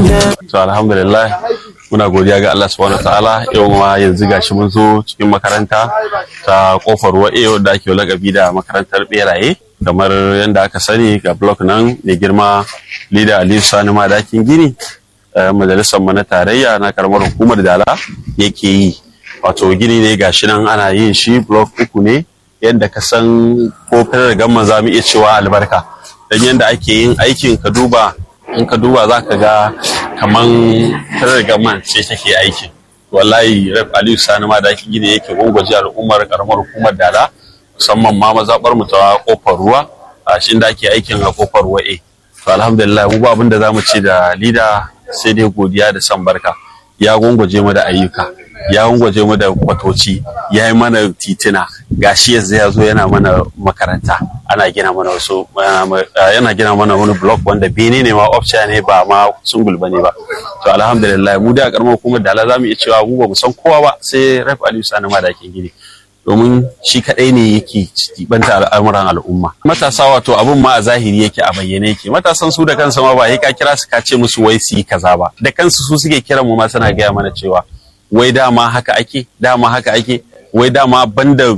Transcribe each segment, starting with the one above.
to alhamdulillah muna godiya ga Allah subhanahu ta'ala yau ma yanzu gashi mun zo cikin makaranta ta kofar wa'e da ake lakabi da makarantar beraye kamar yadda aka sani ga blok nan mai girma lida aliyu sani madakin gini majalisar mu na tarayya na karamar hukumar dala yake yi wato gini ne gashi nan ana yin shi blok uku ne yadda ka san ko fitar gamman za mu iya cewa albarka don yadda ake yin aikin ka duba in ka duba za ka ga kaman fitar gamman ce take aikin wallahi rep aliyu sani ma da ake gini yake gwangwaje al'ummar karamar hukumar dala musamman ma mazaɓar mu ta kofar ruwa a shi da ake aikin a kofar wa'e to alhamdulillah mu ba abin da za mu ce da lida sai dai godiya da san barka ya gwangwaje mu da ayyuka ya gwangwaje mu da kwatoci ya yi mana titina gashi yanzu ya zo yana mana makaranta ana gina mana wasu yana gina mana wani block wanda bene ne ma option ne ba ma sungul bane ba to alhamdulillah mu da karamar hukumar da za mu iya cewa mu ba mu san kowa ba sai rep aliyu sani madakin gini domin shi kadai ne yake banta al'amuran al'umma matasa wato abun ma a zahiri yake a bayyane yake matasan su da kansu ma ba ka kira su ka ce musu wai su yi kaza ba da kansu su suke kiran mu ma suna gaya mana cewa wai dama haka ake dama haka ake wai dama banda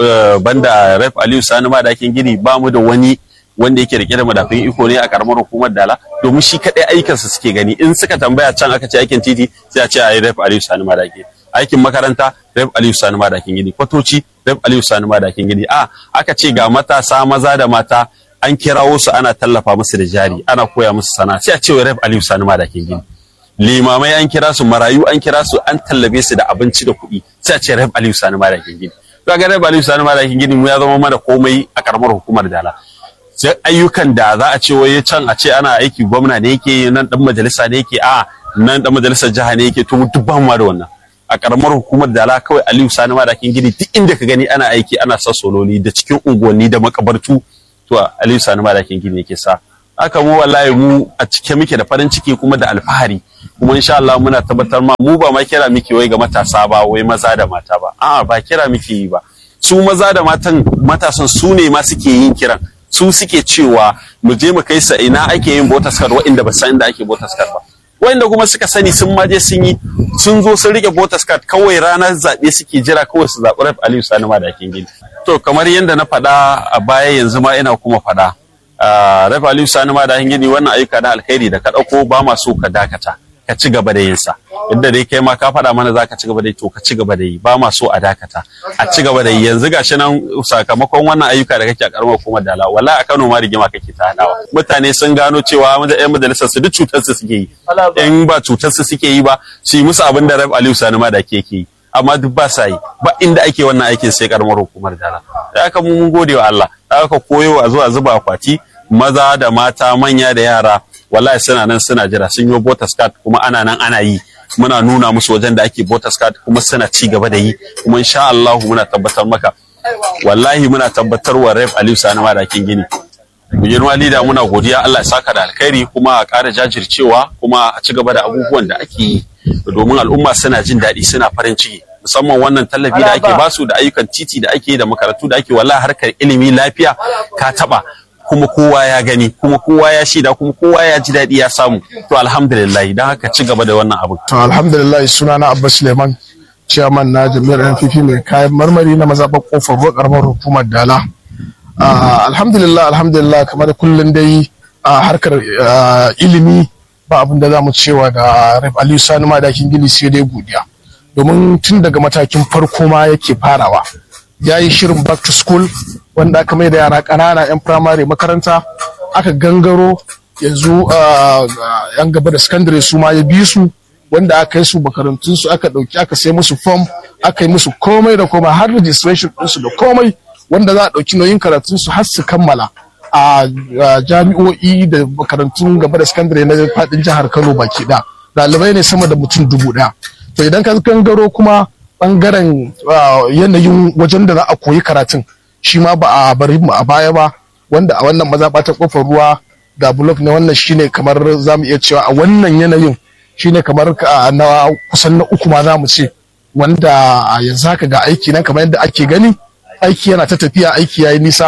banda rep aliyu sani ma da gini ba mu da wani wanda yake rike da madafin iko ne a karamar hukumar dala domin shi kadai aikinsa suke gani in suka tambaya can aka ce aikin titi sai a ce a yi rep aliyu sani ma da aikin makaranta rep aliyu sani ma da gini kwatoci rep aliyu sani ma da gini a aka ce ga matasa maza da mata an kirawo su ana tallafa musu da jari ana koya musu sana'a sai a ce rep aliyu sani ma da gini limamai an kira su marayu an kira su an tallabe su da abinci da kuɗi sai a ce rep aliyu sani ma da gini kaga rep aliyu sani ma da gini mu ya zama mana komai a karamar hukumar dala sai ayyukan da za a ce waye can a ce ana aiki gwamna ne yake nan dan majalisa ne yake a nan dan majalisar jiha ne yake to duk ba mu da wannan a karamar hukumar dala kawai aliyu sani ma da gini duk inda ka gani ana aiki ana sa sololi da cikin unguwanni da makabartu to aliyu sani ma da gini yake sa haka mu wallahi mu a cike muke da farin ciki kuma da alfahari kuma insha Allah muna tabbatar ma mu ba ma kira miki wai ga matasa ba wai maza da mata ba a'a ba kira miki yi ba su maza da matan matasan su ne ma suke yin kiran su suke cewa mu je mu kai sa ina ake yin botas card wa'inda ba san inda ake botas card ba wa'inda kuma suka sani sun maje sun yi sun zo sun rike botas card kawai ranar zaɓe suke jira kawai su zaɓi Raf Aliyu Sani ma da gini to kamar yadda na faɗa a baya yanzu ma ina kuma faɗa Raf Aliyu Sani ma da gini wannan ayyuka na alkhairi da ka ɗauko ba ma so ka dakata ka ci gaba da yinsa yadda dai kai ma ka faɗa mana za ka ci gaba da yi to ka ci gaba da yi ba ma so a dakata a ci gaba da yi yanzu gashi nan sakamakon wannan ayyuka da kake a karamar hukumar dala wallahi a Kano ma rigima kake ta hadawa mutane sun gano cewa yan majalisar su duk cutar su suke yi in ba cutar su suke yi ba su yi musu abin da Rabi Aliyu Sani ma da ke yi amma duk ba sa yi ba inda ake wannan aikin sai karamar hukumar dala da haka mun gode wa Allah da haka koyo a zuwa zuba akwati maza da mata manya da yara wallahi suna nan suna jira sun yi botas card kuma ana nan ana yi muna nuna musu wajen da ake botas card kuma suna ci gaba da yi kuma insha Allah muna tabbatar maka wallahi muna tabbatar wa Ref Aliyu Sani Madakin Gini mu girma lida muna godiya Allah ya saka da alkhairi kuma a ƙara jajircewa kuma a ci gaba da abubuwan da ake yi domin al'umma suna jin daɗi suna farin ciki musamman wannan tallafi da ake basu da ayyukan titi da ake da makarantu da ake wallahi harkar ilimi lafiya ka taba kuma kowa ya gani kuma kowa ya shaida kuma kowa ya ji daɗi ya samu to alhamdulillah don haka ci gaba da wannan abu to alhamdulillah sunana Abba Suleiman chairman na jami'ar NPP mai kayan marmari na mazaɓar kofar ruwa karamar hukumar Dala alhamdulillah alhamdulillah kamar kullum dai a harkar ilimi ba abin da za mu cewa da Rep Aliyu Sani Madakin Gini sai dai godiya domin tun daga matakin farko ma yake farawa ya yi shirin back to school wanda aka mai da yara ƙanana 'yan firamare makaranta aka gangaro yanzu yan gaba da sakandare su ma ya bi su wanda aka yi su makarantun su aka ɗauki aka sai musu form aka yi musu komai da komai har registration ɗinsu da komai wanda za a ɗauki nauyin karatun su har su kammala a jami'o'i da makarantun gaba da sakandare na faɗin jihar Kano baki ɗaya ɗalibai ne sama da mutum dubu ɗaya to idan ka gangaro kuma bangaren yanayin wajen da za a koyi karatun shi ma ba a bari mu a baya ba wanda a wannan mazaɓa ta kofar ruwa da blok ne wannan shine kamar za mu iya cewa a wannan yanayin shine kamar na kusan na uku ma za mu ce wanda yanzu haka ga aiki nan kamar yadda ake gani aiki yana ta tafiya aiki yayi nisa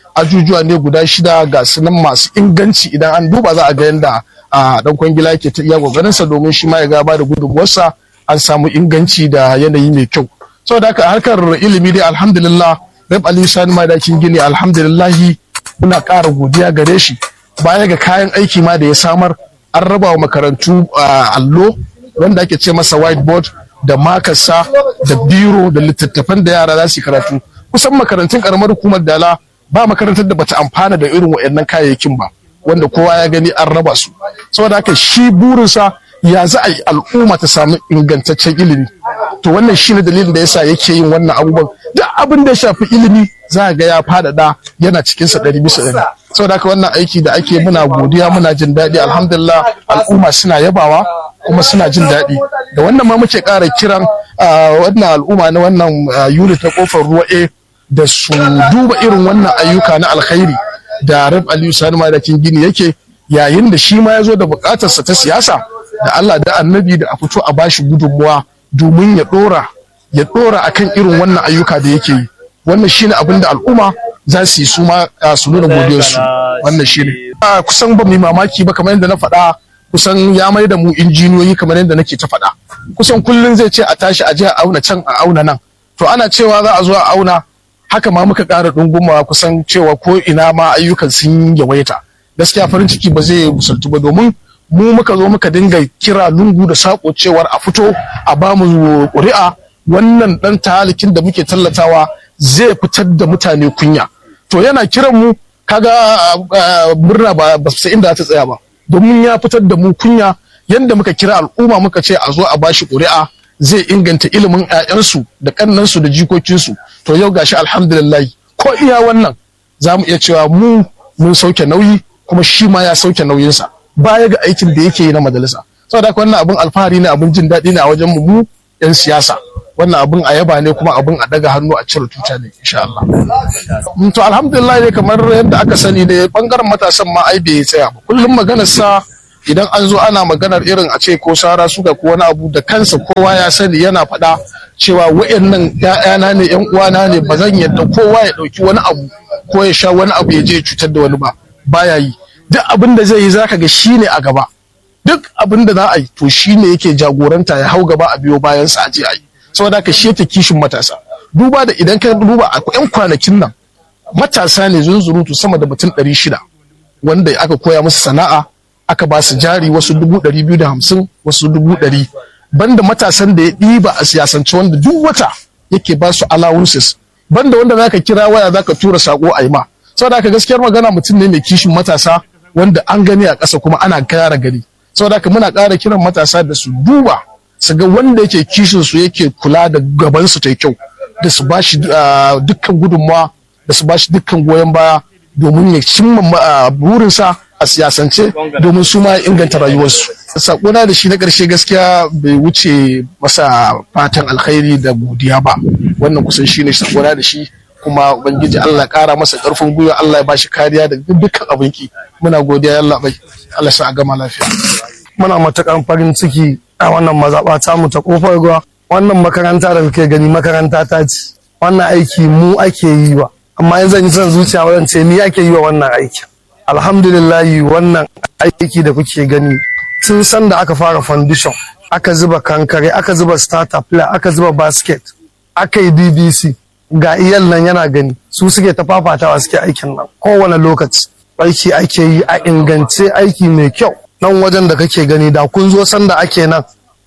ajujuwa ne guda shida ga sunan masu inganci idan an duba za a ga yadda a dan kwangila yake ta iya kokarinsa domin shi ma ya gaba da gudunmuwarsa an samu inganci da yanayi mai kyau saboda haka harkar ilimi dai alhamdulillah rab ali sani madakin gini alhamdulillahi muna ƙara godiya gare shi baya ga kayan aiki ma da ya samar an raba wa makarantu allo wanda ake ce masa whiteboard da makarsa da biro da littattafan da yara za su yi karatu kusan makarantun karamar hukumar dala ba makarantar da bata amfana da irin waɗannan kayayyakin ba wanda kowa ya gani an raba su saboda haka shi burinsa ya za a yi al'umma ta samu ingantaccen ilimi to wannan shi ne dalilin da yasa yake yin wannan abubuwan duk abin da ya shafi ilimi za ga ya faɗaɗa yana cikinsa ɗari bisa ɗari saboda haka wannan aiki da ake muna godiya muna jin daɗi alhamdulillah al'umma suna yabawa kuma suna jin daɗi da wannan ma muke ƙara kiran wannan al'umma na wannan unit na kofar ruwa a da su duba irin wannan ayyuka na alkhairi da rab aliyu sani madakin gini yake yayin da shi ma ya zo da buƙatarsa ta siyasa da allah da annabi da a fito a bashi gudunmuwa domin ya ɗora ya ɗora akan irin wannan ayyuka da yake yi wannan shine abin da al'umma za su yi su ma su nuna godiyarsu wannan shine kusan ba mu mamaki ba kamar yadda na faɗa kusan ya mai da mu injiniyoyi kamar yadda nake ta faɗa kusan kullum zai ce a tashi a je a auna can a auna nan to ana cewa za a zo a auna haka ma muka ƙara ɗungumawa kusan cewa ko ina ma ayyukan sun yawaita gaskiya farin ciki ba zai musaltu ba domin mu muka zo muka dinga kira lungu da sako cewar a fito a ba mu ƙuri'a wannan ɗan talikin da muke tallatawa zai fitar da mutane kunya to yana kiran mu kaga murna ba ba sai inda ta tsaya ba domin ya fitar da mu kunya yanda muka kira al'umma muka ce a zo a bashi ƙuri'a zai inganta ilimin 'ya'yansu da ƙannansu da jikokinsu to yau gashi alhamdulillah ko iya wannan za mu iya cewa mu mun sauke nauyi kuma shi ma ya sauke nauyinsa baya ga aikin da yake yi na majalisa saboda haka wannan abin alfahari ne abin jin daɗi ne a wajen mu mu 'yan siyasa wannan abin a yaba ne kuma abin a daga hannu a cire tuta ne insha Allah. To alhamdulillah ne kamar yadda aka sani ne bangaren matasan ma ai bai tsaya ba. Kullum maganar sa idan an zo ana maganar irin a ce ko sara suka ko wani abu da kansa kowa ya sani yana faɗa cewa wa'annan ƴaƴana ne ƴan uwana ne ba zan yadda kowa ya ɗauki wani abu ko ya sha wani abu ya je ya cutar da wani ba baya yi duk abin da zai yi zaka ga shine a gaba duk abin da za a yi to shine yake jagoranta ya hau gaba a biyo bayan sa a je a yi saboda haka shi yake kishin matasa duba da idan ka duba a yan kwanakin nan matasa ne zunzurutu sama da mutum ɗari shida wanda aka koya musu sana'a aka ba su jari wasu dubu ɗari biyu da hamsin wasu dubu ɗari banda matasan da ya ɗiba a siyasance wanda duk wata yake ba su allowances banda wanda zaka kira waya zaka tura sako a yi ma saboda haka gaskiyar magana mutum ne mai kishin matasa wanda an gani a ƙasa kuma ana kara gani saboda haka muna ƙara kiran matasa da su duba su ga wanda yake kishin su yake kula da gaban su ta kyau da su bashi dukkan gudunmawa da su bashi dukkan goyon baya domin ya cimma burinsa a siyasance domin su ma inganta rayuwarsu sakona da shi na ƙarshe gaskiya bai wuce masa fatan alkhairi da godiya ba wannan kusan shi ne sakona da shi kuma ubangiji Allah ƙara masa ƙarfin gwiwa Allah ya bashi kariya da dukkan abinki muna godiya Allah bai Allah sa a gama lafiya muna matakan farin ciki a wannan mazaɓa ta mu ta kofar ruwa wannan makaranta da muke gani makaranta ta ce wannan aiki mu ake yi wa amma yanzu zan yi son zuciya wajen ce ni ake yi wa wannan aikin alhamdulillahi wannan aiki da kuke gani tun san da aka fara foundation aka zuba kankare aka zuba starter player aka zuba basket aka yi bbc ga iyal nan yana gani su suke ta fafatawa suke aikin nan kowane lokaci aiki ake yi a ingance aiki mai kyau nan wajen da kake gani da kun zo sanda ake nan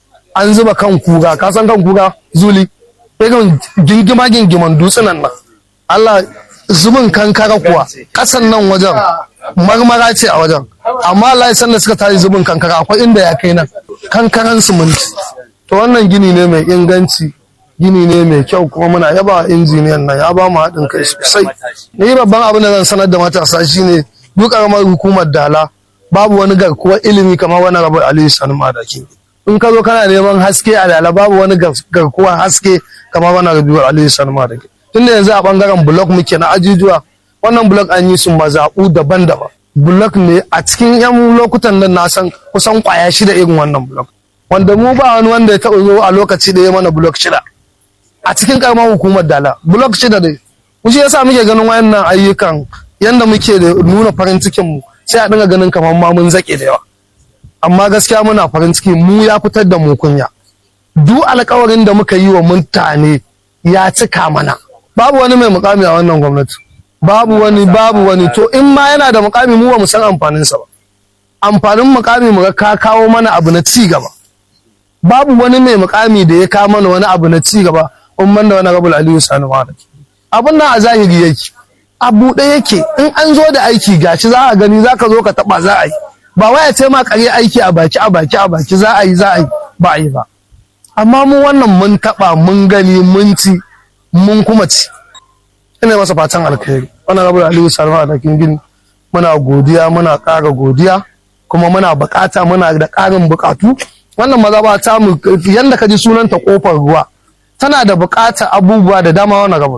an zuba kan kuga ka san kan kuga zuli irin gingima gingiman dutsunan nan Allah zubin kankara kuwa kasan nan wajen marmara ce a wajen amma Allah ya sanda suka tayi zubin kankara akwai inda ya kai nan kankaran siminti to wannan gini ne mai inganci gini ne mai kyau kuma muna yaba injiniyan nan ya ba mu haɗin kai sosai ni babban abin da zan sanar da matasa shine duk karamar hukumar dala babu wani garkuwar ilimi kamar wani rabu aliyu sani madaki in ka zo kana neman haske a dala babu wani garkuwar haske kamar wani rabu aliyu sani madaki tunda yanzu a bangaren blok muke na ajujuwa wannan blok an yi su mazaɓu daban-daban blok ne a cikin yan lokutan nan na san kusan kwaya shida irin wannan blok wanda mu ba wani wanda ya taɓa zo a lokaci da ya mana blok shida a cikin karamar hukumar dala blok shida ne shi yasa muke ganin wayannan ayyukan yanda muke da nuna farin cikin mu sai a dinga ganin kamar ma mun zake da yawa amma gaskiya muna farin ciki mu ya fitar da mu kunya duk alkawarin da muka yi wa mutane ya cika mana babu wani mai mukami a wannan gwamnati babu wani babu wani to in ma yana da mukami mu ba mu san amfaninsa ba amfanin mukami mu ga ka kawo mana abu na ci gaba babu wani mai mukami da ya kawo mana wani abu na ci gaba in ban da wani rabul aliyu sani wani abun nan a zahiri yake a buɗe yake in an zo da aiki gashi za a gani za ka zo ka taɓa za a yi ba waya ce ma kare aiki a baki a baki a baki za a yi za a yi ba a yi ba amma mu wannan mun taɓa mun gani mun ci mun kuma ci ina masa fatan alkhairi wannan rabul aliyu sani wani gini muna godiya muna ƙara godiya kuma muna bukata muna da ƙarin bukatu wannan maza ba ta mu yanda ka ji sunanta kofar ruwa tana da bukatar abubuwa da dama wannan rabu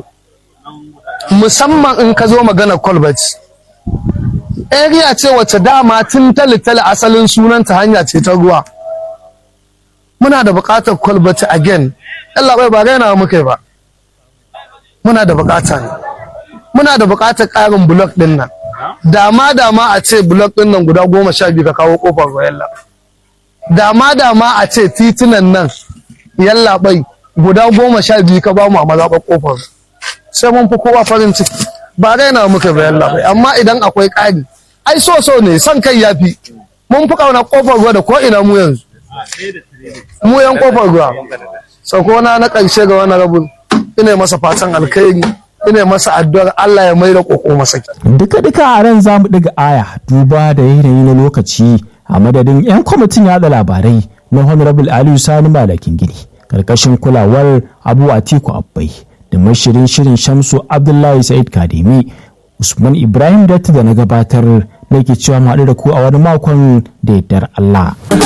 musamman in ka zo magana colbert area ce wacce dama tun talitali asalin sunanta hanya ce ta ruwa muna da bukatar colbert again Allah bai ba raina muka ba muna da bukata ne muna da bukatar ƙarin block din nan dama dama a ce blok din nan guda goma sha biyu ka kawo kofar yalla dama dama a ce titunan nan yalla bai guda goma sha biyu ka bamu a mazaɓar kofar sai mun fi kowa farin ciki ba raina muka ba yalla bai amma idan akwai ƙari ai so so ne son kai ya fi mun fi ƙauna kofar ruwa da ko ina mu yanzu mu yan kofar ruwa sakona na ƙarshe ga wani rabin ina masa fatan alkhairi ina masa addu'ar Allah ya mai da koko masa duka duka a ran zamu ɗiga aya duba da yanayi na lokaci a madadin yan kwamitin yada labarai na honorable aliyu sani malakin gini karkashin kulawar abu atiku abbai da mashirin shirin shamsu abdullahi sa'id kademi usman ibrahim datti da na gabatar da ke cewa mu haɗu da ku a wani makon da yardar allah